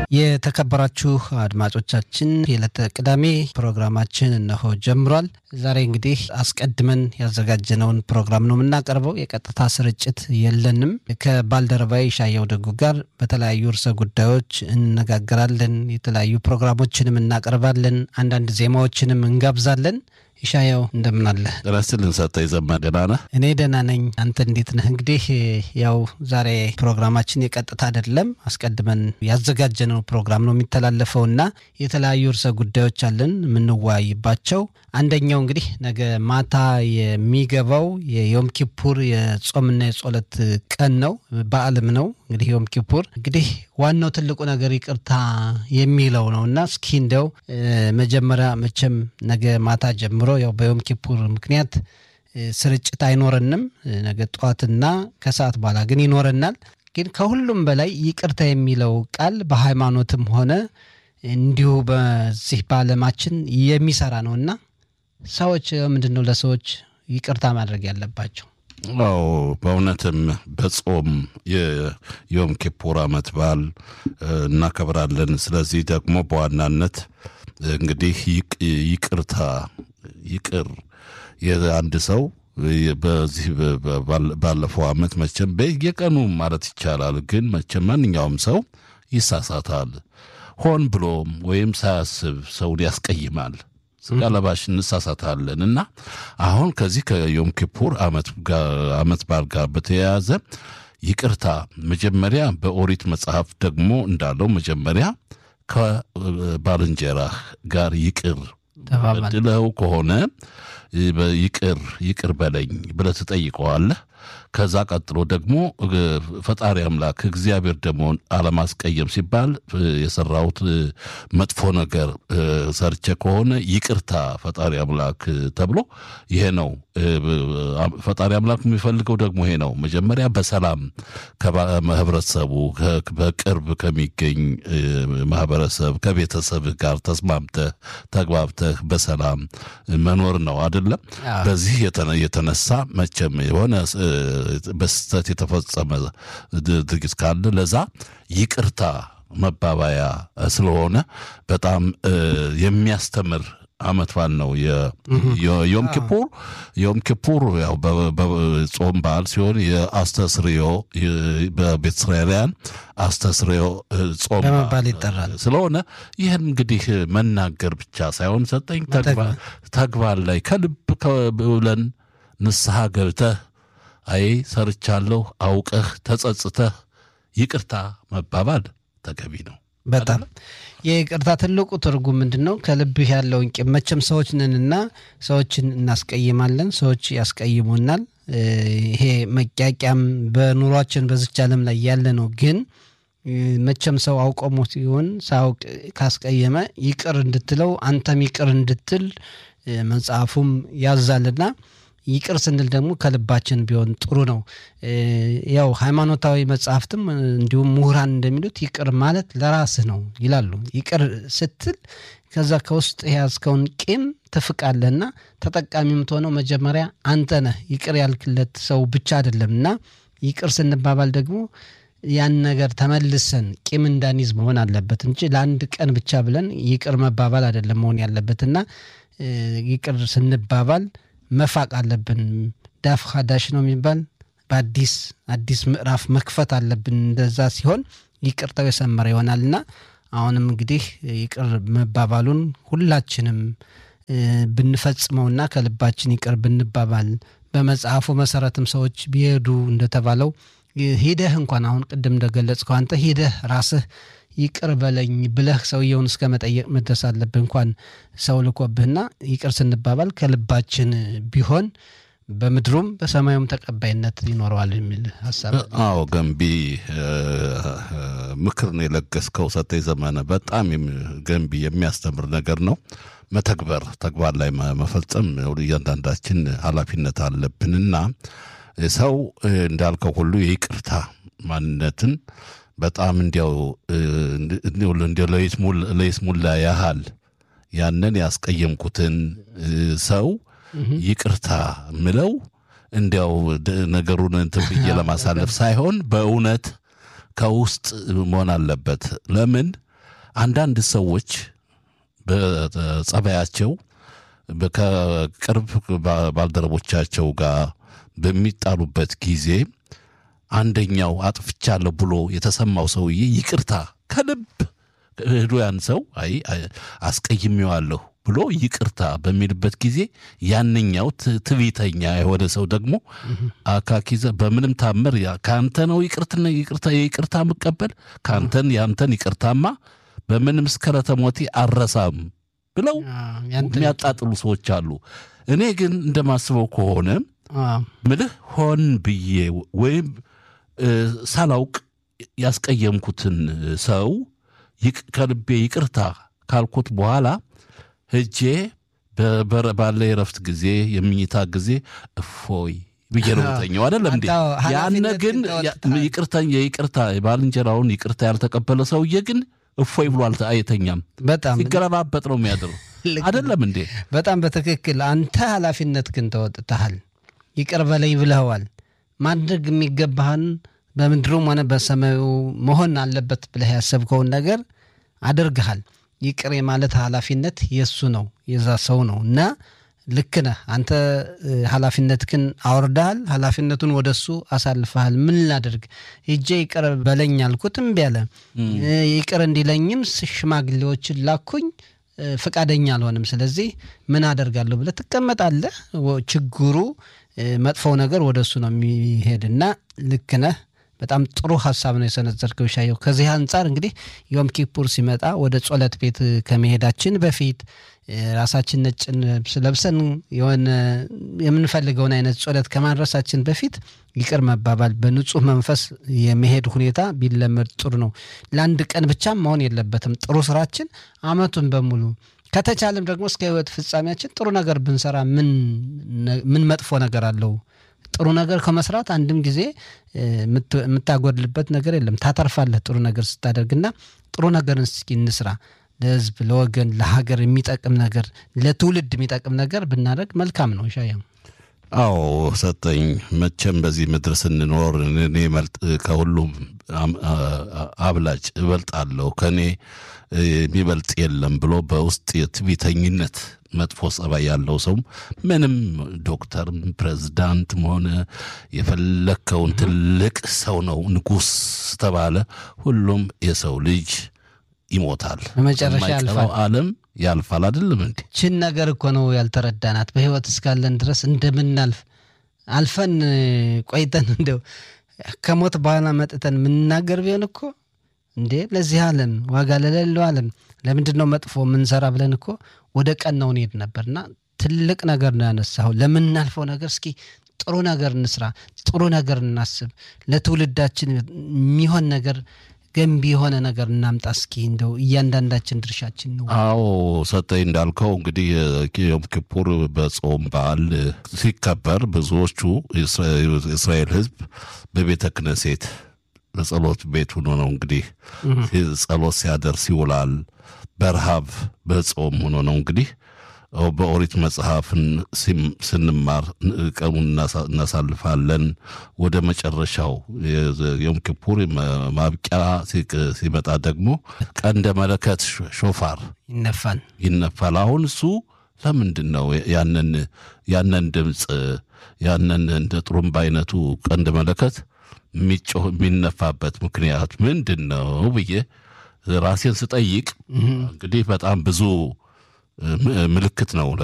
የተከበራችሁ አድማጮቻችን የዕለተ ቅዳሜ ፕሮግራማችን እነሆ ጀምሯል። ዛሬ እንግዲህ አስቀድመን ያዘጋጀነውን ፕሮግራም ነው የምናቀርበው። የቀጥታ ስርጭት የለንም። ከባልደረባዊ ሻየው ደጉ ጋር በተለያዩ ርዕሰ ጉዳዮች እንነጋገራለን። የተለያዩ ፕሮግራሞችንም እናቀርባለን። አንዳንድ ዜማዎችንም እንጋብዛለን። ይሻያው እንደምን አለ? ራስልን ሰጠ የዘማ ደህና ነህ? እኔ ደህና ነኝ። አንተ እንዴት ነህ? እንግዲህ ያው ዛሬ ፕሮግራማችን የቀጥታ አይደለም፣ አስቀድመን ያዘጋጀነው ፕሮግራም ነው የሚተላለፈው እና የተለያዩ ርዕሰ ጉዳዮች አለን የምንወያይባቸው። አንደኛው እንግዲህ ነገ ማታ የሚገባው የዮም ኪፑር የጾምና የጸሎት ቀን ነው፣ በዓልም ነው። እንግዲህ ዮም ኪፑር እንግዲህ ዋናው ትልቁ ነገር ይቅርታ የሚለው ነው እና እስኪ እንደው መጀመሪያ መቼም ነገ ማታ ጀምሮ ያው በዮም ኪፑር ምክንያት ስርጭት አይኖረንም። ነገ ጠዋትና ከሰዓት በኋላ ግን ይኖረናል። ግን ከሁሉም በላይ ይቅርታ የሚለው ቃል በሃይማኖትም ሆነ እንዲሁ በዚህ በዓለማችን የሚሰራ ነው እና ሰዎች ምንድን ነው ለሰዎች ይቅርታ ማድረግ ያለባቸው? አዎ በእውነትም በጾም የዮም ኪፑር ዓመት በዓል እናከብራለን። ስለዚህ ደግሞ በዋናነት እንግዲህ ይቅርታ ይቅር የአንድ ሰው በዚህ ባለፈው ዓመት መቼም በየቀኑ ማለት ይቻላል፣ ግን መቼም ማንኛውም ሰው ይሳሳታል። ሆን ብሎም ወይም ሳያስብ ሰውን ያስቀይማል። ስጋ ለባሽ እንሳሳታለን እና አሁን ከዚህ ከዮም ኪፑር ዓመት በዓል ጋር በተያያዘ ይቅርታ መጀመሪያ በኦሪት መጽሐፍ ደግሞ እንዳለው መጀመሪያ ከባልንጀራህ ጋር ይቅር በድለው ከሆነ ይቅር ይቅር በለኝ ብለህ ትጠይቀዋለህ። ከዛ ቀጥሎ ደግሞ ፈጣሪ አምላክ እግዚአብሔር ደግሞ አለማስቀየም ሲባል የሰራሁት መጥፎ ነገር ሰርቼ ከሆነ ይቅርታ ፈጣሪ አምላክ ተብሎ ይሄ ነው ፈጣሪ አምላክ የሚፈልገው ደግሞ ይሄ ነው። መጀመሪያ በሰላም ከህብረተሰቡ በቅርብ ከሚገኝ ማህበረሰብ ከቤተሰብህ ጋር ተስማምተህ ተግባብተህ በሰላም መኖር ነው አይደለም። በዚህ የተነሳ መቼም የሆነ በስህተት የተፈጸመ ድርጊት ካለ ለዛ ይቅርታ መባባያ ስለሆነ በጣም የሚያስተምር ዓመት በዓል ነው የዮም ኪፑር። ዮም ኪፑር ያው በጾም በዓል ሲሆን የአስተስርዮ በቤተ እስራኤላውያን አስተስርዮ ጾም በመባል ይጠራል። ስለሆነ ይህን እንግዲህ መናገር ብቻ ሳይሆን ሰጠኝ ተግባር ላይ ከልብ ብለን ንስሐ ገብተህ አይ ሰርቻለሁ አውቀህ ተጸጽተህ ይቅርታ መባባል ተገቢ ነው። በጣም የይቅርታ ትልቁ ትርጉም ምንድን ነው? ከልብህ ያለውን ቂም መቼም ሰዎች ነንና ሰዎችን እናስቀይማለን፣ ሰዎች ያስቀይሙናል። ይሄ መቂያቂያም በኑሯችን በዝች ዓለም ላይ ያለ ነው። ግን መቼም ሰው አውቆሞ ሲሆን ሳያውቅ ካስቀየመ ይቅር እንድትለው አንተም ይቅር እንድትል መጽሐፉም ያዛልና ይቅር ስንል ደግሞ ከልባችን ቢሆን ጥሩ ነው። ያው ሃይማኖታዊ መጽሐፍትም እንዲሁም ምሁራን እንደሚሉት ይቅር ማለት ለራስህ ነው ይላሉ። ይቅር ስትል ከዛ ከውስጥ የያዝከውን ቂም ትፍቃለህና ተጠቃሚ የምትሆነው መጀመሪያ አንተ ነህ። ይቅር ያልክለት ሰው ብቻ አይደለም እና ይቅር ስንባባል ደግሞ ያን ነገር ተመልሰን ቂም እንዳንይዝ መሆን አለበት እንጂ ለአንድ ቀን ብቻ ብለን ይቅር መባባል አይደለም መሆን ያለበትና ይቅር ስንባባል መፋቅ አለብን። ዳፍ ሀዳሽ ነው የሚባል በአዲስ አዲስ ምዕራፍ መክፈት አለብን። እንደዛ ሲሆን ይቅርታው የሰመረ ይሆናልና አሁንም እንግዲህ ይቅር መባባሉን ሁላችንም ብንፈጽመውና ከልባችን ይቅር ብንባባል በመጽሐፉ መሰረትም ሰዎች ቢሄዱ እንደተባለው ሂደህ እንኳን አሁን ቅድም እንደገለጽከው አንተ ሂደህ ራስህ ይቅር በለኝ ብለህ ሰውየውን እስከ መጠየቅ መድረስ አለብህ። እንኳን ሰው ልኮብህና ይቅር ስንባባል ከልባችን ቢሆን በምድሩም በሰማዩም ተቀባይነት ይኖረዋል የሚል ሀሳብ። አዎ ገንቢ ምክር ነው የለገስከው ሰጠኝ ዘመነ። በጣም ገንቢ የሚያስተምር ነገር ነው። መተግበር ተግባር ላይ መፈጸም እያንዳንዳችን ኃላፊነት አለብንና ሰው እንዳልከው ሁሉ የይቅርታ ማንነትን በጣም እንዲያው እንዲያው ለይስሙላ ያህል ያንን ያስቀየምኩትን ሰው ይቅርታ ምለው እንዲያው ነገሩን እንትን ብዬ ለማሳለፍ ሳይሆን በእውነት ከውስጥ መሆን አለበት። ለምን አንዳንድ ሰዎች በጸባያቸው ከቅርብ ባልደረቦቻቸው ጋር በሚጣሉበት ጊዜ አንደኛው አጥፍቻለሁ ብሎ የተሰማው ሰውዬ ይቅርታ ከልብ ሄዶ ያን ሰው አይ አስቀይሜዋለሁ ብሎ ይቅርታ በሚልበት ጊዜ ያንኛው ትዕቢተኛ የሆነ ሰው ደግሞ አካኪዘ በምንም ታምር ከአንተ ነው ይቅርትና ይቅርታ የይቅርታ ምቀበል ከአንተን ያንተን ይቅርታማ በምንም እስከ ሞቴ አረሳም ብለው የሚያጣጥሉ ሰዎች አሉ። እኔ ግን እንደማስበው ከሆነ ምልህ ሆን ብዬ ወይም ሳላውቅ ያስቀየምኩትን ሰው ከልቤ ይቅርታ ካልኩት በኋላ ሄጄ ባለ የረፍት ጊዜ የምኝታ ጊዜ እፎይ ብዬ ነው ተኛው። አይደለም እንዴ? ያነ ግን ይቅርታ የይቅርታ የባልንጀራውን ይቅርታ ያልተቀበለ ሰውዬ ግን እፎይ ብሎ አይተኛም። በጣም ሲገለባበጥ ነው የሚያድረው። አይደለም እንዴ? በጣም በትክክል አንተ ኃላፊነት ግን ተወጥተሃል። ይቅር በለኝ ብለኸዋል። ማድረግ የሚገባህን በምድሩም ሆነ በሰማዩ መሆን አለበት ብለህ ያሰብከውን ነገር አድርግሃል። ይቅር የማለት ኃላፊነት የእሱ ነው የዛ ሰው ነው እና ልክ ነህ አንተ ኃላፊነትህን አውርደሃል። ኃላፊነቱን ወደ እሱ አሳልፈሃል። ምን ላድርግ ሂጄ ይቅር በለኝ አልኩት እምቢ አለ። ይቅር እንዲለኝም ሽማግሌዎችን ላኩኝ፣ ፈቃደኛ አልሆንም። ስለዚህ ምን አደርጋለሁ ብለህ ትቀመጣለህ። ችግሩ መጥፎው ነገር ወደ እሱ ነው የሚሄድና ልክ ነህ። በጣም ጥሩ ሀሳብ ነው የሰነዘርከው ሻየው። ከዚህ አንጻር እንግዲህ ዮም ኪፑር ሲመጣ ወደ ጸሎት ቤት ከመሄዳችን በፊት ራሳችን ነጭ ልብስ ለብሰን የሆነ የምንፈልገውን አይነት ጸሎት ከማድረሳችን በፊት ይቅር መባባል በንጹህ መንፈስ የመሄድ ሁኔታ ቢለመድ ጥሩ ነው። ለአንድ ቀን ብቻም መሆን የለበትም። ጥሩ ስራችን አመቱን በሙሉ ከተቻለም ደግሞ እስከ ህይወት ፍጻሜያችን ጥሩ ነገር ብንሰራ ምን መጥፎ ነገር አለው? ጥሩ ነገር ከመስራት አንድም ጊዜ የምታጎድልበት ነገር የለም። ታተርፋለህ ጥሩ ነገር ስታደርግና ጥሩ ነገርን እስኪ እንስራ። ለህዝብ፣ ለወገን፣ ለሀገር የሚጠቅም ነገር ለትውልድ የሚጠቅም ነገር ብናደርግ መልካም ነው። ሻያ አዎ ሰጠኝ። መቼም በዚህ ምድር ስንኖር እኔ ከሁሉም አብላጭ እበልጣለሁ ከእኔ የሚበልጥ የለም ብሎ በውስጥ የትዕቢተኝነት መጥፎ ጸባይ ያለው ሰው ምንም ዶክተርም ፕሬዝዳንትም ሆነ የፈለግከውን ትልቅ ሰው ነው ንጉሥ ተባለ፣ ሁሉም የሰው ልጅ ይሞታል። በመጨረሻ ያልፋል። ዓለም ያልፋል። አይደለም እንዴ? ችን ነገር እኮ ነው ያልተረዳናት። በህይወት እስካለን ድረስ እንደምናልፍ አልፈን ቆይተን እንደው ከሞት በኋላ መጥተን የምንናገር ቢሆን እኮ እንዴ ለዚህ ዓለም ዋጋ ለሌለው ዓለም ለምንድን ነው መጥፎ የምንሰራ ብለን እኮ ወደ ቀናው እንሄድ ነበርና ትልቅ ነገር ነው ያነሳው። ለምናልፈው ነገር እስኪ ጥሩ ነገር እንስራ፣ ጥሩ ነገር እናስብ፣ ለትውልዳችን የሚሆን ነገር ገንቢ የሆነ ነገር እናምጣ። እስኪ እንደው እያንዳንዳችን ድርሻችን ነው። አዎ ሰጠኝ እንዳልከው እንግዲህ ዮም ኪፑር በጾም በዓል ሲከበር ብዙዎቹ የእስራኤል ሕዝብ በቤተ ክነሴት በጸሎት ቤት ሆኖ ነው እንግዲህ ጸሎት ሲያደርስ ይውላል። በረሃብ በጾም ሆኖ ነው እንግዲህ በኦሪት መጽሐፍን ስንማር ቀኑን እናሳልፋለን። ወደ መጨረሻው ዮም ኪፑር ማብቂያ ሲመጣ ደግሞ ቀንደ መለከት ሾፋር ይነፋል ይነፋል። አሁን እሱ ለምንድን ነው ያንን ያንን ድምፅ ያንን እንደ ጥሩምባ አይነቱ ቀንደ መለከት የሚጮህ የሚነፋበት ምክንያት ምንድን ነው ብዬ ራሴን ስጠይቅ እንግዲህ በጣም ብዙ ምልክት ነው